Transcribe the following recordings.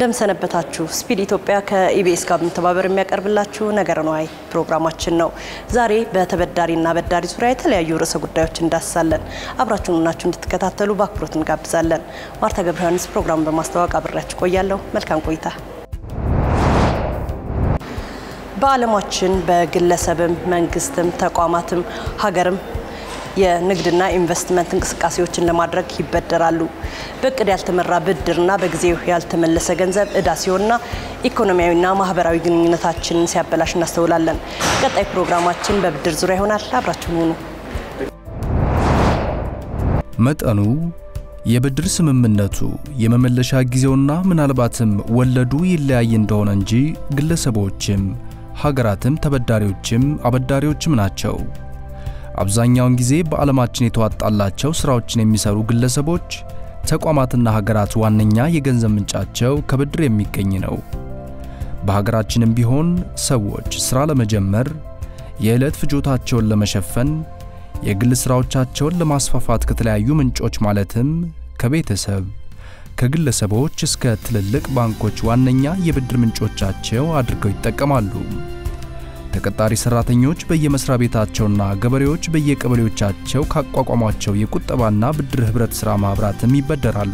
እንደምሰነበታችሁ ስፒድ ኢትዮጵያ ከኢቢኤስ ጋር በመተባበር የሚያቀርብላችሁ ነገረ ነዋይ ፕሮግራማችን ነው። ዛሬ በተበዳሪና አበዳሪ ዙሪያ የተለያዩ ርዕሰ ጉዳዮች እንዳስሳለን። አብራችሁን ሆናችሁ እንድትከታተሉ በአክብሮት እንጋብዛለን። ማርታ ገብረ ዮሐንስ ፕሮግራሙን በማስተዋወቅ አብሬያችሁ ቆያለሁ። መልካም ቆይታ። በዓለማችን በግለሰብም መንግስትም ተቋማትም ሀገርም የንግድና ኢንቨስትመንት እንቅስቃሴዎችን ለማድረግ ይበደራሉ። በእቅድ ያልተመራ ብድርና በጊዜው ያልተመለሰ ገንዘብ እዳ ሲሆንና ኢኮኖሚያዊና ማህበራዊ ግንኙነታችንን ሲያበላሽ እናስተውላለን። ቀጣይ ፕሮግራማችን በብድር ዙሪያ ይሆናል። አብራችሁን ሁኑ። መጠኑ፣ የብድር ስምምነቱ፣ የመመለሻ ጊዜውና ምናልባትም ወለዱ ይለያይ እንደሆነ እንጂ ግለሰቦችም ሀገራትም ተበዳሪዎችም አበዳሪዎችም ናቸው። አብዛኛውን ጊዜ በዓለማችን የተዋጣላቸው ሥራዎችን የሚሰሩ ግለሰቦች፣ ተቋማትና ሀገራት ዋነኛ የገንዘብ ምንጫቸው ከብድር የሚገኝ ነው። በሀገራችንም ቢሆን ሰዎች ሥራ ለመጀመር፣ የዕለት ፍጆታቸውን ለመሸፈን፣ የግል ሥራዎቻቸውን ለማስፋፋት ከተለያዩ ምንጮች ማለትም ከቤተሰብ፣ ከግለሰቦች እስከ ትልልቅ ባንኮች ዋነኛ የብድር ምንጮቻቸው አድርገው ይጠቀማሉ። ተቀጣሪ ሰራተኞች በየመስሪያ ቤታቸውና ገበሬዎች በየቀበሌዎቻቸው ካቋቋሟቸው የቁጠባና ብድር ኅብረት ሥራ ማኅበራትም ይበደራሉ።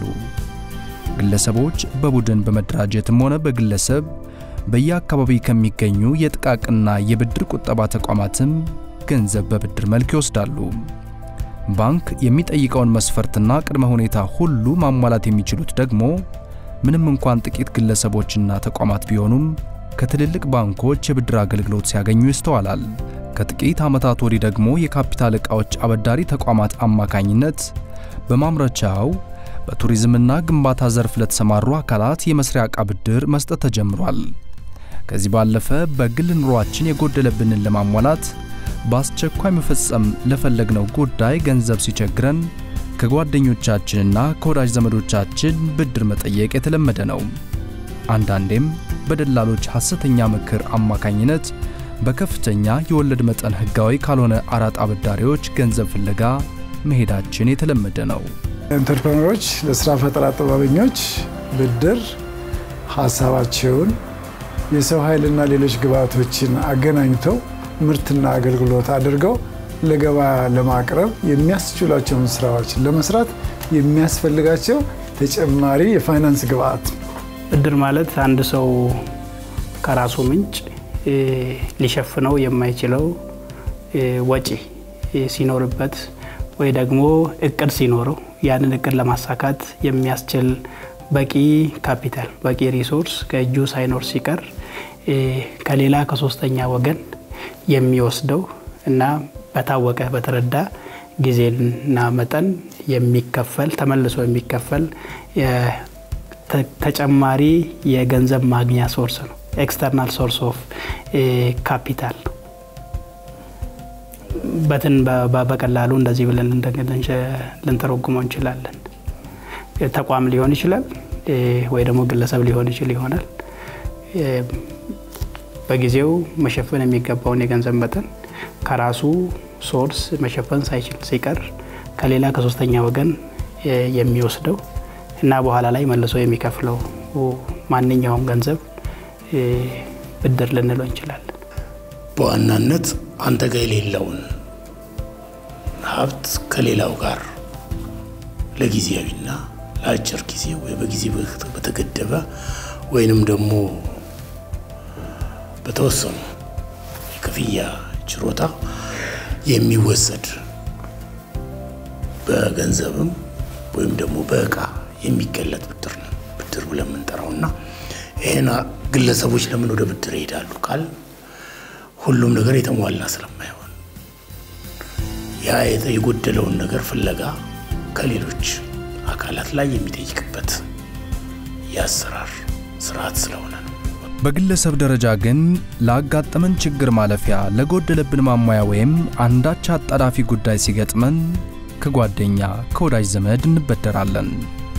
ግለሰቦች በቡድን በመደራጀትም ሆነ በግለሰብ በየአካባቢ ከሚገኙ የጥቃቅንና የብድር ቁጠባ ተቋማትም ገንዘብ በብድር መልክ ይወስዳሉ። ባንክ የሚጠይቀውን መስፈርትና ቅድመ ሁኔታ ሁሉ ማሟላት የሚችሉት ደግሞ ምንም እንኳን ጥቂት ግለሰቦችና ተቋማት ቢሆኑም ከትልልቅ ባንኮች የብድር አገልግሎት ሲያገኙ ይስተዋላል። ከጥቂት ዓመታት ወዲህ ደግሞ የካፒታል ዕቃዎች አበዳሪ ተቋማት አማካኝነት በማምረቻው በቱሪዝምና ግንባታ ዘርፍ ለተሰማሩ አካላት የመስሪያ ዕቃ ብድር መስጠት ተጀምሯል። ከዚህ ባለፈ በግል ኑሯችን የጎደለብንን ለማሟላት በአስቸኳይ መፈጸም ለፈለግነው ጉዳይ ገንዘብ ሲቸግረን ከጓደኞቻችንና ከወዳጅ ዘመዶቻችን ብድር መጠየቅ የተለመደ ነው። አንዳንዴም በደላሎች ሐሰተኛ ምክር አማካኝነት በከፍተኛ የወለድ መጠን ሕጋዊ ካልሆነ አራጣ አበዳሪዎች ገንዘብ ፍለጋ መሄዳችን የተለመደ ነው። ኢንተርፕረነሮች ለስራ ፈጠራ ጥበበኞች ብድር ሀሳባቸውን፣ የሰው ኃይልና ሌሎች ግብዓቶችን አገናኝተው ምርትና አገልግሎት አድርገው ለገበያ ለማቅረብ የሚያስችሏቸውን ስራዎች ለመስራት የሚያስፈልጋቸው ተጨማሪ የፋይናንስ ግብዓት ብድር ማለት አንድ ሰው ከራሱ ምንጭ ሊሸፍነው የማይችለው ወጪ ሲኖርበት ወይ ደግሞ እቅድ ሲኖረው ያንን እቅድ ለማሳካት የሚያስችል በቂ ካፒታል በቂ ሪሶርስ ከእጁ ሳይኖር ሲቀር ከሌላ ከሶስተኛ ወገን የሚወስደው እና በታወቀ በተረዳ ጊዜና መጠን የሚከፈል ተመልሶ የሚከፈል ተጨማሪ የገንዘብ ማግኛ ሶርስ ነው። ኤክስተርናል ሶርስ ኦፍ ካፒታል በትን በቀላሉ እንደዚህ ብለን ልንተረጉመው እንችላለን። ተቋም ሊሆን ይችላል ወይ ደግሞ ግለሰብ ሊሆን ይችል ይሆናል። በጊዜው መሸፈን የሚገባውን የገንዘብ መጠን ከራሱ ሶርስ መሸፈን ሳይችል ሲቀር ከሌላ ከሶስተኛ ወገን የሚወስደው እና በኋላ ላይ መልሶ የሚከፍለው ማንኛውም ገንዘብ ብድር ልንለው እንችላለን። በዋናነት አንተ ጋር የሌለውን ሀብት ከሌላው ጋር ለጊዜያዊና ለአጭር ጊዜ ወይ በጊዜ በተገደበ ወይንም ደግሞ በተወሰኑ የክፍያ ችሮታ የሚወሰድ በገንዘብም ወይም ደግሞ በእቃ የሚገለጥ ብድር ነው ብድር ብለን የምንጠራው እና ይህን ግለሰቦች ለምን ወደ ብድር ይሄዳሉ ካል ሁሉም ነገር የተሟላ ስለማይሆን ያ የጎደለውን ነገር ፍለጋ ከሌሎች አካላት ላይ የሚጠይቅበት የአሰራር ስርዓት ስለሆነ ነው። በግለሰብ ደረጃ ግን ላጋጠመን ችግር ማለፊያ ለጎደለብን ማሟያ ወይም አንዳች አጣዳፊ ጉዳይ ሲገጥመን ከጓደኛ ከወዳጅ ዘመድ እንበደራለን።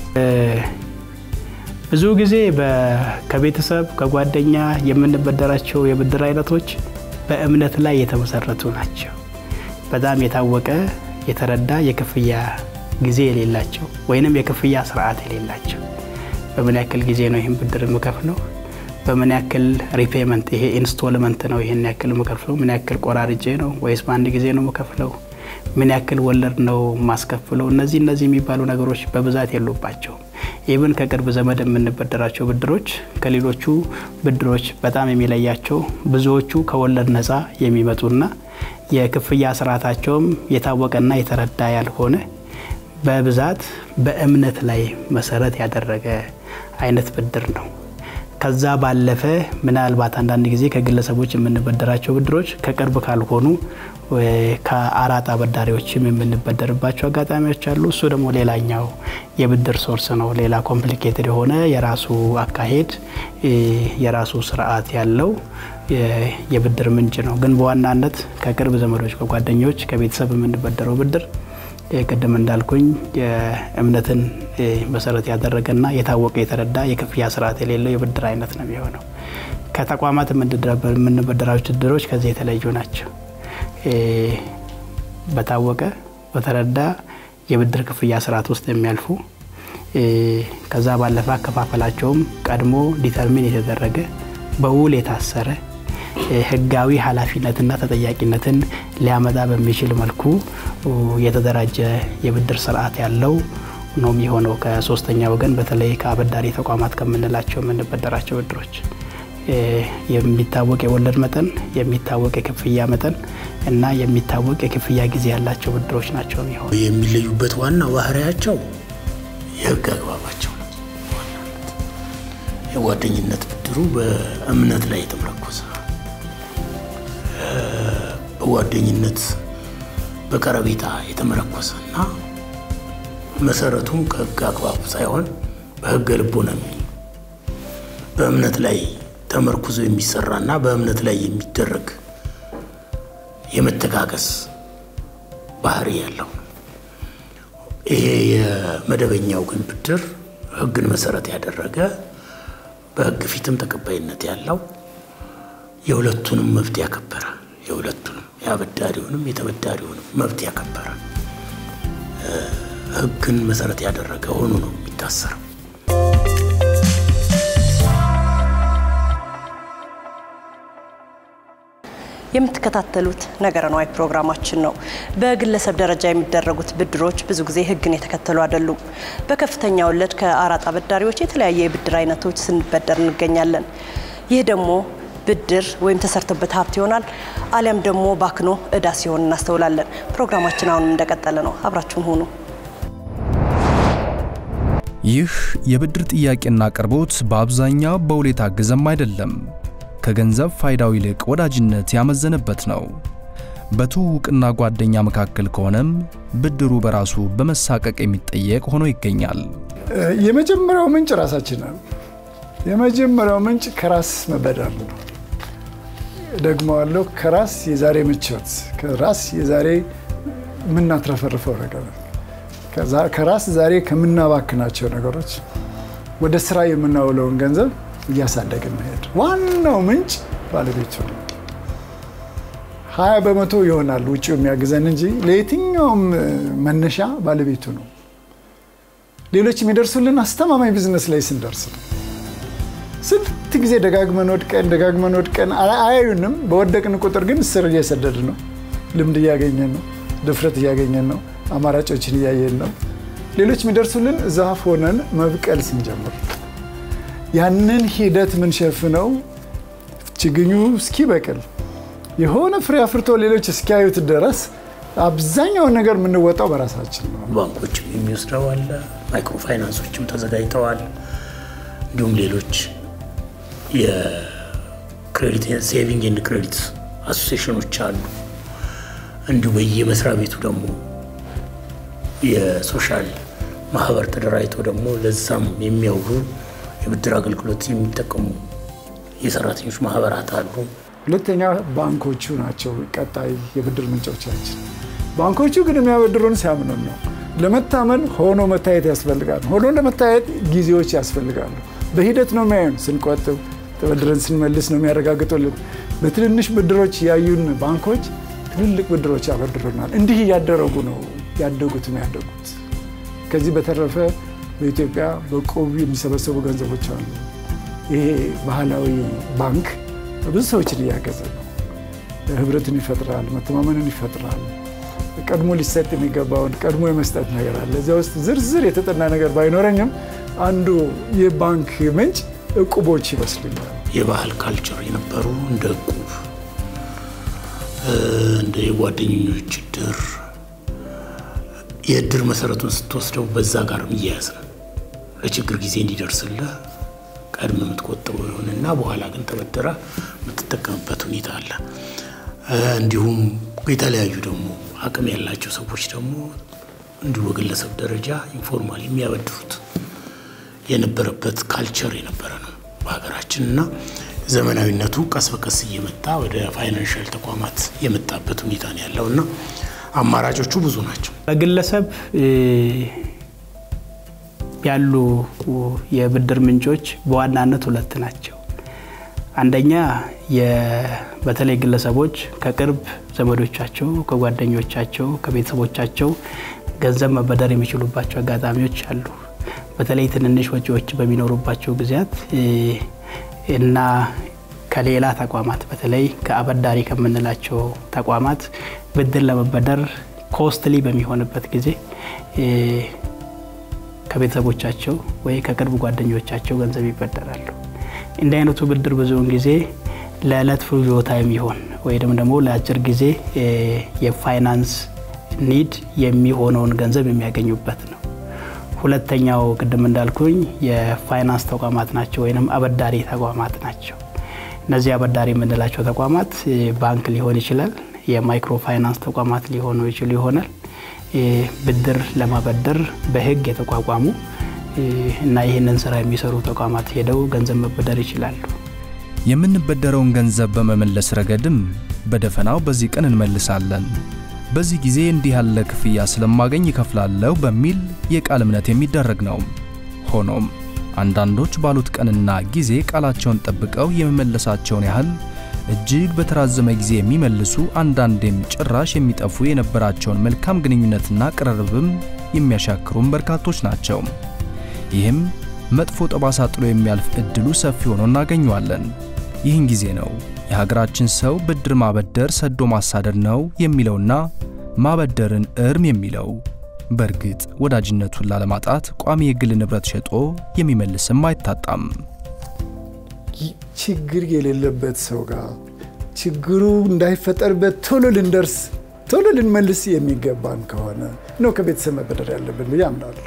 ብዙ ጊዜ ከቤተሰብ ከጓደኛ የምንበደራቸው የብድር አይነቶች በእምነት ላይ የተመሰረቱ ናቸው። በጣም የታወቀ የተረዳ የክፍያ ጊዜ የሌላቸው ወይንም የክፍያ ስርዓት የሌላቸው በምን ያክል ጊዜ ነው ይህን ብድር የምከፍለው፣ በምን ያክል ሪፔመንት ይሄ ኢንስቶልመንት ነው ይህን ያክል የምከፍለው፣ ምን ያክል ቆራርጬ ነው ወይስ በአንድ ጊዜ ነው የምከፍለው፣ ምን ያክል ወለድ ነው የማስከፍለው። እነዚህ እነዚህ የሚባሉ ነገሮች በብዛት የሉባቸውም። ኢብን ከቅርብ ዘመድ የምንበደራቸው ብድሮች ከሌሎቹ ብድሮች በጣም የሚለያቸው ብዙዎቹ ከወለድ ነፃ የሚመጡና የክፍያ ስርዓታቸውም የታወቀና የተረዳ ያልሆነ በብዛት በእምነት ላይ መሰረት ያደረገ አይነት ብድር ነው። ከዛ ባለፈ ምናልባት አንዳንድ ጊዜ ከግለሰቦች የምንበደራቸው ብድሮች ከቅርብ ካልሆኑ ከአራጣ አበዳሪዎችም የምንበደርባቸው አጋጣሚዎች አሉ። እሱ ደግሞ ሌላኛው የብድር ሶርስ ነው። ሌላ ኮምፕሊኬትድ የሆነ የራሱ አካሄድ የራሱ ስርዓት ያለው የብድር ምንጭ ነው። ግን በዋናነት ከቅርብ ዘመዶች፣ ከጓደኞች፣ ከቤተሰብ የምንበደረው ብድር ቅድም እንዳልኩኝ የእምነትን መሰረት ያደረገና የታወቀ የተረዳ የክፍያ ስርዓት የሌለው የብድር አይነት ነው የሚሆነው። ከተቋማት የምንበደራቸው ብድሮች ከዚህ የተለዩ ናቸው። በታወቀ በተረዳ የብድር ክፍያ ስርዓት ውስጥ የሚያልፉ ከዛ ባለፈ አከፋፈላቸውም ቀድሞ ዲተርሚን የተደረገ በውል የታሰረ ህጋዊ ኃላፊነትና ተጠያቂነትን ሊያመጣ በሚችል መልኩ የተደራጀ የብድር ስርዓት ያለው ነው የሚሆነው። ከሶስተኛ ወገን በተለይ ከአበዳሪ ተቋማት ከምንላቸው የምንበደራቸው ብድሮች የሚታወቅ የወለድ መጠን፣ የሚታወቅ የክፍያ መጠን እና የሚታወቅ የክፍያ ጊዜ ያላቸው ብድሮች ናቸው የሚሆኑ። የሚለዩበት ዋና ባህሪያቸው የህግ አግባባቸው ነው። የጓደኝነት ብድሩ በእምነት ላይ የተመረኮዘ በጓደኝነት በቀረቤታ የተመረኮዘ እና መሰረቱም ከህግ አግባቡ ሳይሆን በህገ ልቦና በእምነት ላይ ተመርኩዞ የሚሰራና በእምነት ላይ የሚደረግ የመተጋገስ ባህሪ ያለው ይሄ የመደበኛው ግን ብድር ህግን መሰረት ያደረገ በህግ ፊትም ተቀባይነት ያለው የሁለቱንም መብት ያከበረ የሁለቱንም የአበዳሪውንም የተበዳሪውንም መብት ያከበረ ህግን መሰረት ያደረገ ሆኖ ነው የሚታሰረው። የምትከታተሉት ነገረ ነዋይ ፕሮግራማችን ነው። በግለሰብ ደረጃ የሚደረጉት ብድሮች ብዙ ጊዜ ህግን የተከተሉ አይደሉም። በከፍተኛ ወለድ ከአራጣ አበዳሪዎች የተለያየ የብድር አይነቶች ስንበደር እንገኛለን። ይህ ደግሞ ብድር ወይም ተሰርቶበት ሀብት ይሆናል፣ አሊያም ደግሞ ባክኖ እዳ ሲሆን እናስተውላለን። ፕሮግራማችን አሁንም እንደቀጠለ ነው። አብራችሁን ሁኑ። ይህ የብድር ጥያቄና አቅርቦት በአብዛኛው በውል የታገዘም አይደለም። ከገንዘብ ፋይዳው ይልቅ ወዳጅነት ያመዘነበት ነው። በትውውቅና ጓደኛ መካከል ከሆነም ብድሩ በራሱ በመሳቀቅ የሚጠየቅ ሆኖ ይገኛል። የመጀመሪያው ምንጭ ራሳችን ነው። የመጀመሪያው ምንጭ ከራስ መበደር ነው። ደግመዋለሁ። ከራስ የዛሬ ምቾት፣ ከራስ የዛሬ የምናትረፈርፈው ነገር፣ ከራስ ዛሬ ከምናባክናቸው ነገሮች ወደ ስራ የምናውለውን ገንዘብ እያሳደግን መሄድ ዋናው ምንጭ ባለቤቱ ነው። ሀያ በመቶ ይሆናል ውጭው የሚያግዘን እንጂ ለየትኛውም መነሻ ባለቤቱ ነው። ሌሎች የሚደርሱልን አስተማማኝ ቢዝነስ ላይ ስንደርስ ነው። ስንት ጊዜ ደጋግመን ወድቀን ደጋግመን ወድቀን አያዩንም። በወደቅን ቁጥር ግን ስር እየሰደድ ነው። ልምድ እያገኘን ነው። ድፍረት እያገኘን ነው። አማራጮችን እያየን ነው። ሌሎች የሚደርሱልን ዛፍ ሆነን መብቀል ስንጀምር ያንን ሂደት የምንሸፍነው ችግኙ እስኪበቅል የሆነ ፍሬ አፍርቶ ሌሎች እስኪያዩት ድረስ አብዛኛውን ነገር የምንወጣው በራሳችን ነው። ባንኮችም የሚወስደው አለ፣ ማይክሮ ፋይናንሶችም ተዘጋጅተዋል። እንዲሁም ሌሎች የክሬዲት ሴቪንግ ኤንድ ክሬዲት አሶሲሽኖች አሉ። እንዲሁ በየመስሪያ ቤቱ ደግሞ የሶሻል ማህበር ተደራጅቶ ደግሞ ለዛም የሚያውሉ የብድር አገልግሎት የሚጠቀሙ የሰራተኞች ማህበራት አሉ። ሁለተኛ ባንኮቹ ናቸው ቀጣይ የብድር ምንጮቻችን። ባንኮቹ ግን የሚያበድሩን ሲያምኑን ነው። ለመታመን ሆኖ መታየት ያስፈልጋል። ሆኖ ለመታየት ጊዜዎች ያስፈልጋሉ። በሂደት ነው የሚያዩን። ስንቆጥብ ተበድረን ስንመልስ ነው የሚያረጋግጡልን። በትንንሽ ብድሮች ያዩን ባንኮች ትልልቅ ብድሮች ያበድሩናል። እንዲህ እያደረጉ ነው ያደጉት ነው ያደጉት። ከዚህ በተረፈ በኢትዮጵያ በቆቡ የሚሰበሰቡ ገንዘቦች አሉ። ይሄ ባህላዊ ባንክ ብዙ ሰዎችን እያገዘ ነው። ህብረትን ይፈጥራል፣ መተማመንን ይፈጥራል። ቀድሞ ሊሰጥ የሚገባውን ቀድሞ የመስጠት ነገር አለ። እዚያ ውስጥ ዝርዝር የተጠና ነገር ባይኖረኝም አንዱ የባንክ ምንጭ እቁቦች ይመስልኛል። የባህል ካልቸር የነበሩ እንደ እቁብ፣ እንደ የጓደኞች እድር የእድር መሰረቱን ስትወስደው በዛ ጋር የሚያያዝ ነው። ለችግር ጊዜ እንዲደርስልህ ቀድም የምትቆጥበው ይሁንና በኋላ ግን ተበድረ የምትጠቀምበት ሁኔታ አለ። እንዲሁም የተለያዩ ደግሞ አቅም ያላቸው ሰዎች ደግሞ እንዲሁ በግለሰብ ደረጃ ኢንፎርማል የሚያበድሩት የነበረበት ካልቸር የነበረ ነው በሀገራችን እና ዘመናዊነቱ ቀስ በቀስ እየመጣ ወደ ፋይናንሻል ተቋማት የመጣበት ሁኔታ ነው ያለው እና አማራጮቹ ብዙ ናቸው። በግለሰብ ያሉ የብድር ምንጮች በዋናነት ሁለት ናቸው። አንደኛ በተለይ ግለሰቦች ከቅርብ ዘመዶቻቸው፣ ከጓደኞቻቸው፣ ከቤተሰቦቻቸው ገንዘብ መበደር የሚችሉባቸው አጋጣሚዎች አሉ። በተለይ ትንንሽ ወጪዎች በሚኖሩባቸው ጊዜያት እና ከሌላ ተቋማት በተለይ ከአበዳሪ ከምንላቸው ተቋማት ብድር ለመበደር ኮስትሊ በሚሆንበት ጊዜ ከቤተሰቦቻቸው ወይ ከቅርብ ጓደኞቻቸው ገንዘብ ይበደራሉ። እንዲህ አይነቱ ብድር ብዙውን ጊዜ ለዕለት ፍጆታ የሚሆን ወይም ደግሞ ለአጭር ጊዜ የፋይናንስ ኒድ የሚሆነውን ገንዘብ የሚያገኙበት ነው። ሁለተኛው ቅድም እንዳልኩኝ የፋይናንስ ተቋማት ናቸው ወይም አበዳሪ ተቋማት ናቸው። እነዚህ አበዳሪ የምንላቸው ተቋማት ባንክ ሊሆን ይችላል፣ የማይክሮ ፋይናንስ ተቋማት ሊሆኑ ይችሉ ይሆናል። ብድር ለማበደር በሕግ የተቋቋሙ እና ይህንን ስራ የሚሰሩ ተቋማት ሄደው ገንዘብ መበደር ይችላሉ። የምንበደረውን ገንዘብ በመመለስ ረገድም በደፈናው በዚህ ቀን እንመልሳለን፣ በዚህ ጊዜ እንዲህ ያለ ክፍያ ስለማገኝ ይከፍላለሁ በሚል የቃል እምነት የሚደረግ ነው። ሆኖም አንዳንዶች ባሉት ቀንና ጊዜ ቃላቸውን ጠብቀው የመመለሳቸውን ያህል እጅግ በተራዘመ ጊዜ የሚመልሱ አንዳንዴም ጭራሽ የሚጠፉ የነበራቸውን መልካም ግንኙነትና ቅርርብም የሚያሻክሩም በርካቶች ናቸው። ይህም መጥፎ ጠባሳ ጥሎ የሚያልፍ እድሉ ሰፊ ሆኖ እናገኘዋለን። ይህን ጊዜ ነው የሀገራችን ሰው ብድር ማበደር ሰዶ ማሳደድ ነው የሚለውና ማበደርን እርም የሚለው። በእርግጥ ወዳጅነቱን ላለማጣት ቋሚ የግል ንብረት ሸጦ የሚመልስም አይታጣም። ችግር የሌለበት ሰው ጋር ችግሩ እንዳይፈጠርበት ቶሎ ልንደርስ ቶሎ ልንመልስ የሚገባን ከሆነ ነው ከቤተሰብ መበደር ያለብን ብዬ አምናለሁ።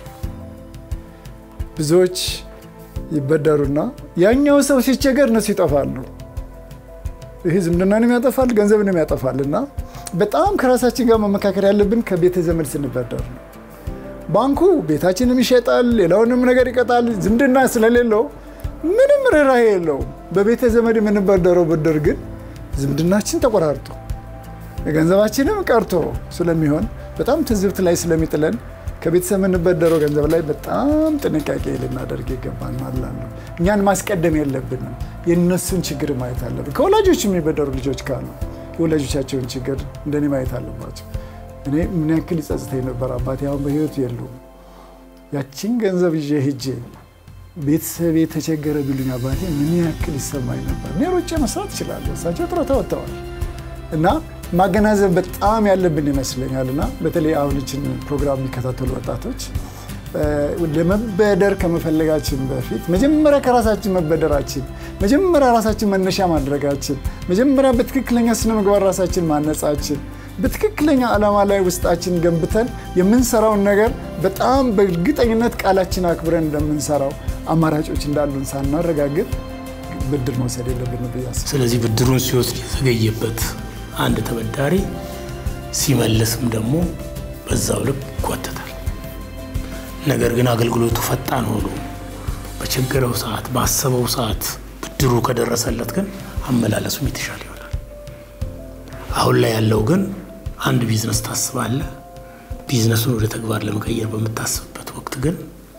ብዙዎች ይበደሩና ያኛው ሰው ሲቸገር እነሱ ይጠፋሉ። ይህ ዝምድናንም ያጠፋል፣ ገንዘብንም ያጠፋል። እና በጣም ከራሳችን ጋር መመካከር ያለብን ከቤተ ዘመድ ስንበደር ነው። ባንኩ ቤታችንም ይሸጣል፣ ሌላውንም ነገር ይቀጣል። ዝምድና ስለሌለው ምንም ርኅራኄ የለውም። በቤተ ዘመድ የምንበደረው ብድር ግን ዝምድናችን ተቆራርጦ ገንዘባችንም ቀርቶ ስለሚሆን በጣም ትዝብት ላይ ስለሚጥለን ከቤተሰብ የምንበደረው ገንዘብ ላይ በጣም ጥንቃቄ ልናደርግ ይገባል ማለት ነው። እኛን ማስቀደም የለብንም። የእነሱን ችግር ማየት አለብን። ከወላጆች የሚበደሩ ልጆች ካሉ የወላጆቻቸውን ችግር እንደኔ ማየት አለባቸው። እኔ ምን ያክል ይጸጽተኝ ነበር። አባቴ አሁን በሕይወት የሉም። ያችን ገንዘብ ይዤ ሂጄ ቤተሰብ የተቸገረ ቢሉኝ አባቴ ምን ያክል ይሰማኝ ነበር። እኔ ሮጬ መስራት እችላለሁ፣ እሳቸው ጡረታ ወጥተዋል እና ማገናዘብ በጣም ያለብን ይመስለኛል። እና በተለይ አሁን ይህችን ፕሮግራም የሚከታተሉ ወጣቶች ለመበደር ከመፈለጋችን በፊት መጀመሪያ ከራሳችን መበደራችን፣ መጀመሪያ ራሳችን መነሻ ማድረጋችን፣ መጀመሪያ በትክክለኛ ስነ ምግባር ራሳችን ማነጻችን፣ በትክክለኛ ዓላማ ላይ ውስጣችን ገንብተን የምንሰራውን ነገር በጣም በእርግጠኝነት ቃላችን አክብረን እንደምንሰራው አማራጮች እንዳሉን ሳናረጋግጥ ብድር መውሰድ የለብን ብዬ አስባለሁ። ስለዚህ ብድሩን ሲወስድ የተዘገየበት አንድ ተበዳሪ ሲመልስም ደግሞ በዛው ልክ ይጓተታል። ነገር ግን አገልግሎቱ ፈጣን ሆኖ በቸገረው ሰዓት ባሰበው ሰዓት ብድሩ ከደረሰለት ግን አመላለሱም የተሻለ ይሆናል። አሁን ላይ ያለው ግን አንድ ቢዝነስ ታስባለህ። ቢዝነሱን ወደ ተግባር ለመቀየር በምታስብበት ወቅት ግን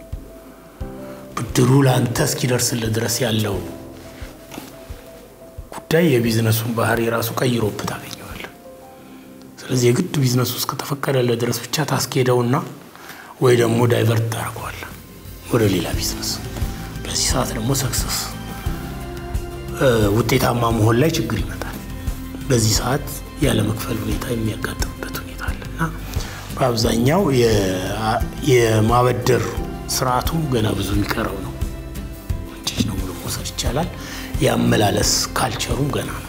ብድሩ ለአንተ እስኪደርስልህ ድረስ ያለው ጉዳይ የቢዝነሱን ባህሪ ራሱ ቀይሮብህ ታገኘዋለህ። ስለዚህ የግድ ቢዝነሱ እስከተፈቀደለት ድረስ ብቻ ታስኬደውና ወይ ደግሞ ዳይቨርት ታደርገዋለህ። ወደ ሌላ ቢዝነስ። በዚህ ሰዓት ደግሞ ሰክሰስ ውጤታማ መሆን ላይ ችግር ይመጣል። በዚህ ሰዓት ያለመክፈል ሁኔታ የሚያጋጥምበት ሁኔታ አለ እና በአብዛኛው የማበደር ስርዓቱ ገና ብዙ የሚቀረው ነው። እንጭጭ ነው ብሎ መውሰድ ይቻላል። የአመላለስ ካልቸሩም ገና ነው።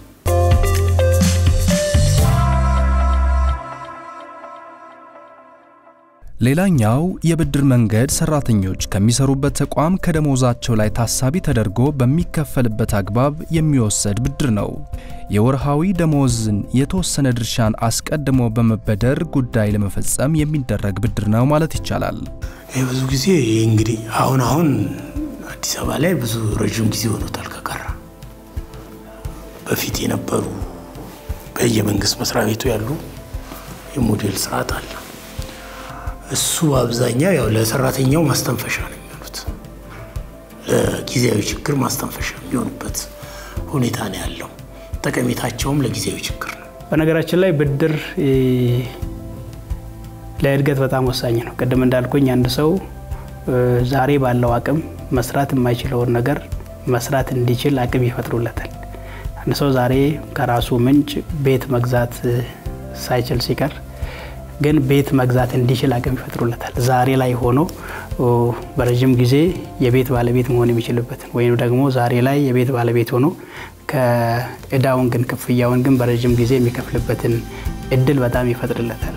ሌላኛው የብድር መንገድ ሰራተኞች ከሚሰሩበት ተቋም ከደሞዛቸው ላይ ታሳቢ ተደርጎ በሚከፈልበት አግባብ የሚወሰድ ብድር ነው። የወርሃዊ ደሞዝን የተወሰነ ድርሻን አስቀድሞ በመበደር ጉዳይ ለመፈጸም የሚደረግ ብድር ነው ማለት ይቻላል። ይህ ብዙ ጊዜ ይህ እንግዲህ አሁን አሁን አዲስ አበባ ላይ ብዙ ረዥም ጊዜ ሆኖታል ከቀረ በፊት የነበሩ በየመንግስት መስሪያ ቤቱ ያሉ የሞዴል ስርዓት አለ። እሱ አብዛኛው ያው ለሰራተኛው ማስተንፈሻ ነው የሚሆኑት፣ ለጊዜያዊ ችግር ማስተንፈሻ የሚሆኑበት ሁኔታ ነው ያለው። ጠቀሜታቸውም ለጊዜያዊ ችግር ነው። በነገራችን ላይ ብድር ለእድገት በጣም ወሳኝ ነው። ቅድም እንዳልኩኝ አንድ ሰው ዛሬ ባለው አቅም መስራት የማይችለውን ነገር መስራት እንዲችል አቅም ይፈጥሩለታል። አንድ ሰው ዛሬ ከራሱ ምንጭ ቤት መግዛት ሳይችል ሲቀር ግን ቤት መግዛት እንዲችል አቅም ይፈጥሩለታል። ዛሬ ላይ ሆኖ በረዥም ጊዜ የቤት ባለቤት መሆን የሚችልበትን ወይም ደግሞ ዛሬ ላይ የቤት ባለቤት ሆኖ ከእዳውን ግን ክፍያውን ግን በረዥም ጊዜ የሚከፍልበትን እድል በጣም ይፈጥርለታል።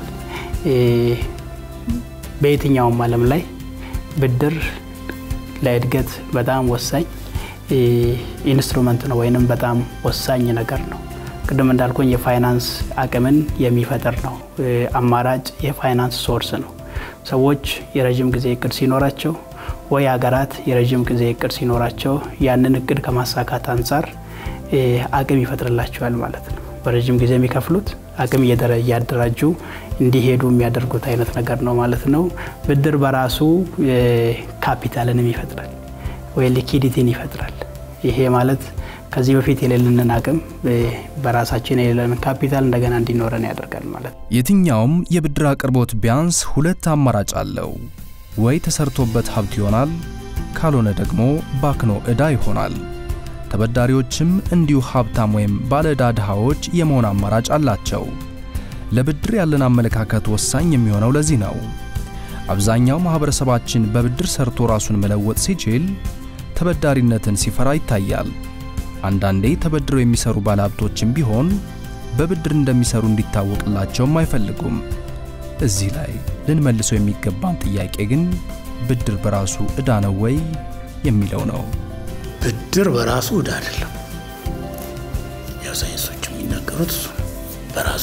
በየትኛውም ዓለም ላይ ብድር ለእድገት በጣም ወሳኝ ኢንስትሩመንት ነው ወይንም በጣም ወሳኝ ነገር ነው። ቅድም እንዳልኩኝ የፋይናንስ አቅምን የሚፈጥር ነው። አማራጭ የፋይናንስ ሶርስ ነው። ሰዎች የረዥም ጊዜ እቅድ ሲኖራቸው ወይ ሀገራት የረዥም ጊዜ እቅድ ሲኖራቸው ያንን እቅድ ከማሳካት አንጻር አቅም ይፈጥርላቸዋል ማለት ነው። በረዥም ጊዜ የሚከፍሉት አቅም እያደራጁ እንዲሄዱ የሚያደርጉት አይነት ነገር ነው ማለት ነው። ብድር በራሱ ካፒታልንም ይፈጥራል ወይ ሊኪዲቲን ይፈጥራል። ይሄ ማለት ከዚህ በፊት የሌለንን አቅም በራሳችን የሌለንን ካፒታል እንደገና እንዲኖረን ያደርጋል ማለት ነው። የትኛውም የብድር አቅርቦት ቢያንስ ሁለት አማራጭ አለው። ወይ ተሰርቶበት ሀብት ይሆናል፣ ካልሆነ ደግሞ ባክኖ ዕዳ ይሆናል። ተበዳሪዎችም እንዲሁ ሀብታም ወይም ባለ ዕዳ ድሃዎች የመሆን አማራጭ አላቸው። ለብድር ያለን አመለካከት ወሳኝ የሚሆነው ለዚህ ነው። አብዛኛው ማኅበረሰባችን በብድር ሰርቶ ራሱን መለወጥ ሲችል ተበዳሪነትን ሲፈራ ይታያል። አንዳንዴ ተበድረው የሚሰሩ ባለሀብቶችም ቢሆን በብድር እንደሚሰሩ እንዲታወቅላቸውም አይፈልጉም። እዚህ ላይ ልንመልሰው የሚገባን ጥያቄ ግን ብድር በራሱ ዕዳ ነው ወይ የሚለው ነው። ብድር በራሱ ዕዳ አይደለም። ያው ሳይንሶች የሚናገሩት እሱ በራሱ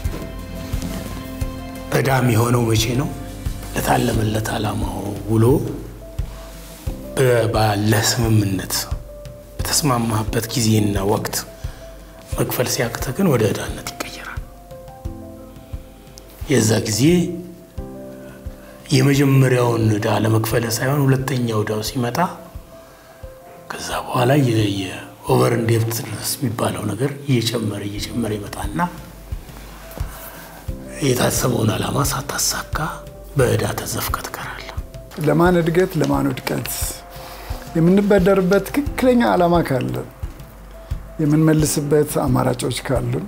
ዕዳ የሚሆነው መቼ ነው? ለታለመለት ዓላማው ውሎ ባለ ስምምነት በተስማማበት ጊዜና ወቅት መክፈል ሲያቅተ ግን ወደ ዕዳነት ይቀየራል። የዛ ጊዜ የመጀመሪያውን ዕዳ ለመክፈል ሳይሆን ሁለተኛው ዕዳው ሲመጣ ከዛ በኋላ የኦቨር ኢንዴፕትነስ የሚባለው ነገር እየጨመረ እየጨመረ ይመጣና የታሰበውን ዓላማ ሳታሳካ በዕዳ ተዘፍቀህ ትቀራለህ። ለማን እድገት ለማን ውድቀት የምንበደርበት ትክክለኛ ዓላማ ካለ የምንመልስበት አማራጮች ካሉን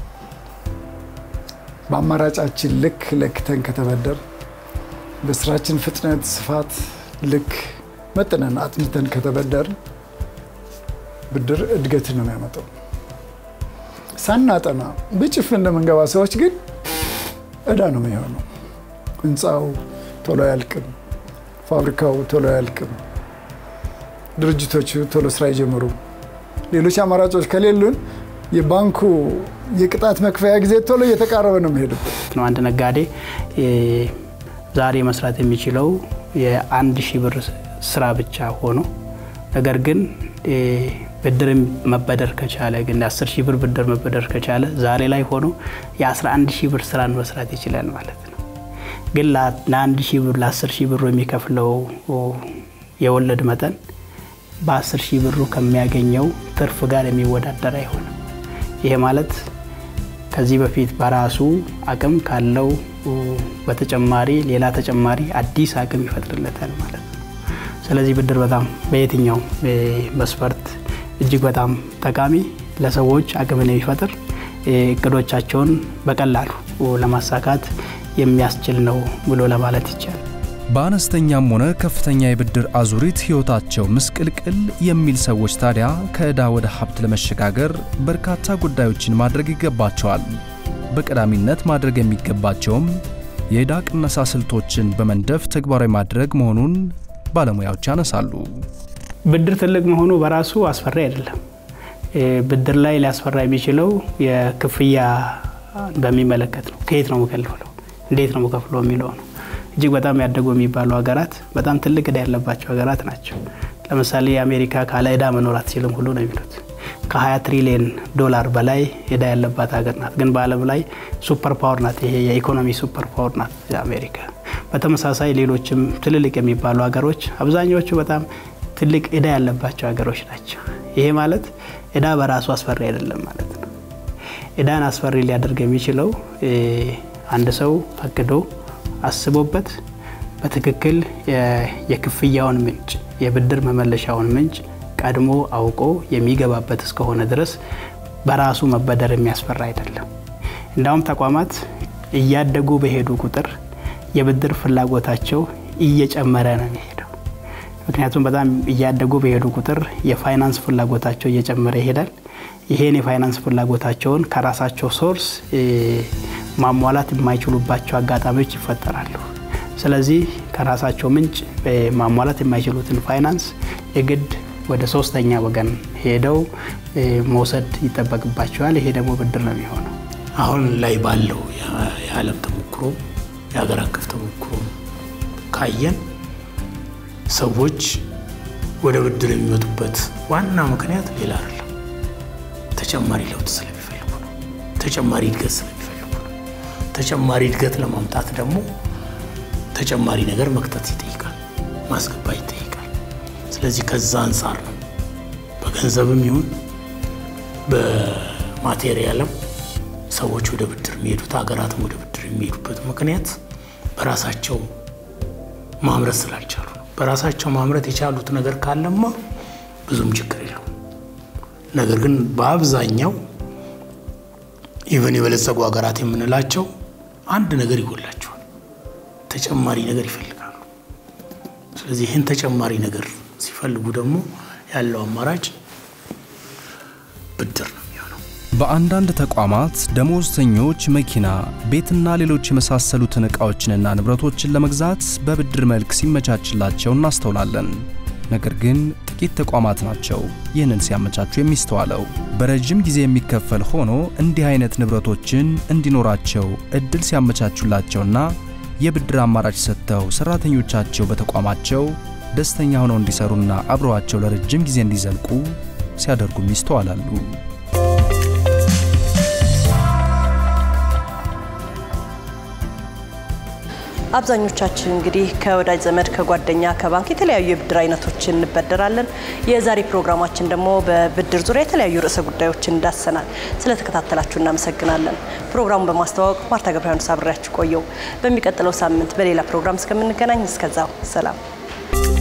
በአማራጫችን ልክ ለክተን ከተበደር በስራችን ፍጥነት፣ ስፋት ልክ መጥነን አጥንተን ከተበደርን ብድር እድገትን ነው የሚያመጣው። ሳናጠና በጭፍን እንደምንገባ ሰዎች ግን ዕዳ ነው የሚሆነው። ህንፃው ቶሎ አያልቅም፣ ፋብሪካው ቶሎ አያልቅም፣ ድርጅቶቹ ቶሎ ስራ አይጀምሩ። ሌሎች አማራጮች ከሌሉን የባንኩ የቅጣት መክፈያ ጊዜ ቶሎ እየተቃረበ ነው የሚሄድበት ነው። አንድ ነጋዴ ዛሬ መስራት የሚችለው የአንድ ሺህ ብር ስራ ብቻ ሆኖ ነገር ግን ብድር መበደር ከቻለ ግን የአስር ሺህ ብር ብድር መበደር ከቻለ ዛሬ ላይ ሆኖ የ11 ሺህ ብር ስራን መስራት ይችላል ማለት ነው። ግን ለአንድ ሺህ ብር ለአስር ሺህ ብሩ የሚከፍለው የወለድ መጠን በአስር ሺህ ብሩ ከሚያገኘው ትርፍ ጋር የሚወዳደር አይሆንም። ይሄ ማለት ከዚህ በፊት በራሱ አቅም ካለው በተጨማሪ ሌላ ተጨማሪ አዲስ አቅም ይፈጥርለታል ማለት ነው። ስለዚህ ብድር በጣም በየትኛውም መስፈርት እጅግ በጣም ጠቃሚ ለሰዎች አቅምን የሚፈጥር እቅዶቻቸውን በቀላሉ ለማሳካት የሚያስችል ነው ብሎ ለማለት ይቻላል። በአነስተኛም ሆነ ከፍተኛ የብድር አዙሪት ሕይወታቸው ምስቅልቅል የሚል ሰዎች ታዲያ ከዕዳ ወደ ሀብት ለመሸጋገር በርካታ ጉዳዮችን ማድረግ ይገባቸዋል። በቀዳሚነት ማድረግ የሚገባቸውም የዕዳ ቅነሳ ስልቶችን በመንደፍ ተግባራዊ ማድረግ መሆኑን ባለሙያዎች ያነሳሉ። ብድር ትልቅ መሆኑ በራሱ አስፈሪ አይደለም። ብድር ላይ ሊያስፈራ የሚችለው የክፍያ በሚመለከት ነው። ከየት ነው የምከፍለው፣ እንዴት ነው የምከፍለው የሚለው ነው። እጅግ በጣም ያደጉ የሚባሉ ሀገራት በጣም ትልቅ ዕዳ ያለባቸው ሀገራት ናቸው። ለምሳሌ የአሜሪካ ካለ ዕዳ መኖር አትችልም ሁሉ ነው የሚሉት። ከ20 ትሪሊየን ዶላር በላይ ዕዳ ያለባት ሀገር ናት። ግን በዓለም ላይ ሱፐር ፓወር ናት። ይሄ የኢኮኖሚ ሱፐር ፓወር ናት አሜሪካ። በተመሳሳይ ሌሎችም ትልልቅ የሚባሉ ሀገሮች አብዛኛዎቹ በጣም ትልቅ ዕዳ ያለባቸው ሀገሮች ናቸው። ይሄ ማለት ዕዳ በራሱ አስፈሪ አይደለም ማለት ነው። ዕዳን አስፈሪ ሊያደርግ የሚችለው አንድ ሰው አቅዶ አስቦበት በትክክል የክፍያውን ምንጭ የብድር መመለሻውን ምንጭ ቀድሞ አውቆ የሚገባበት እስከሆነ ድረስ በራሱ መበደር የሚያስፈራ አይደለም። እንዳውም ተቋማት እያደጉ በሄዱ ቁጥር የብድር ፍላጎታቸው እየጨመረ ነው የሚሄደው። ምክንያቱም በጣም እያደጉ በሄዱ ቁጥር የፋይናንስ ፍላጎታቸው እየጨመረ ይሄዳል። ይሄን የፋይናንስ ፍላጎታቸውን ከራሳቸው ሶርስ ማሟላት የማይችሉባቸው አጋጣሚዎች ይፈጠራሉ። ስለዚህ ከራሳቸው ምንጭ ማሟላት የማይችሉትን ፋይናንስ የግድ ወደ ሶስተኛ ወገን ሄደው መውሰድ ይጠበቅባቸዋል። ይሄ ደግሞ ብድር ነው የሚሆነው። አሁን ላይ ባለው የዓለም ተሞክሮ የሀገር አቀፍ ተሞክሮ ካየን ሰዎች ወደ ብድር የሚመጡበት ዋና ምክንያት ሌላ አይደለም፣ ተጨማሪ ለውጥ ስለሚፈልጉ ነው። ተጨማሪ እድገት ስለሚፈልጉ ነው። ተጨማሪ እድገት ለማምጣት ደግሞ ተጨማሪ ነገር መክተት ይጠይቃል፣ ማስገባት ይጠይቃል። ስለዚህ ከዛ አንጻር ነው በገንዘብም ይሁን በማቴሪያልም ሰዎች ወደ ብድር የሚሄዱት ሀገራትም ወደ ብድር የሚሄዱበት ምክንያት በራሳቸው ማምረት ስላልቻሉ ነው። በራሳቸው ማምረት የቻሉት ነገር ካለማ ብዙም ችግር የለውም። ነገር ግን በአብዛኛው ኢቨን የበለጸጉ ሀገራት የምንላቸው አንድ ነገር ይጎላቸዋል፣ ተጨማሪ ነገር ይፈልጋሉ። ስለዚህ ይህን ተጨማሪ ነገር ሲፈልጉ ደግሞ ያለው አማራጭ ብድር ነው የሚሆነው። በአንዳንድ ተቋማት ደሞዝተኞች መኪና፣ ቤትና ሌሎች የመሳሰሉትን ዕቃዎችንና ንብረቶችን ለመግዛት በብድር መልክ ሲመቻችላቸው እናስተውላለን። ነገር ግን ጥቂት ተቋማት ናቸው ይህንን ሲያመቻቹ የሚስተዋለው። በረጅም ጊዜ የሚከፈል ሆኖ እንዲህ አይነት ንብረቶችን እንዲኖራቸው እድል ሲያመቻቹላቸውና የብድር አማራጭ ሰጥተው ሰራተኞቻቸው በተቋማቸው ደስተኛ ሆነው እንዲሰሩና አብረዋቸው ለረጅም ጊዜ እንዲዘልቁ ሲያደርጉም ይስተዋላሉ። አብዛኞቻችን እንግዲህ ከወዳጅ ዘመድ፣ ከጓደኛ፣ ከባንክ የተለያዩ የብድር አይነቶችን እንበደራለን። የዛሬ ፕሮግራማችን ደግሞ በብድር ዙሪያ የተለያዩ ርዕሰ ጉዳዮችን እንዳሰናል። ስለተከታተላችሁ እናመሰግናለን። ፕሮግራሙን በማስተዋወቅ ማርታ ገብረሃኑስ አብሬያችሁ ቆየው። በሚቀጥለው ሳምንት በሌላ ፕሮግራም እስከምንገናኝ እስከዛው ሰላም።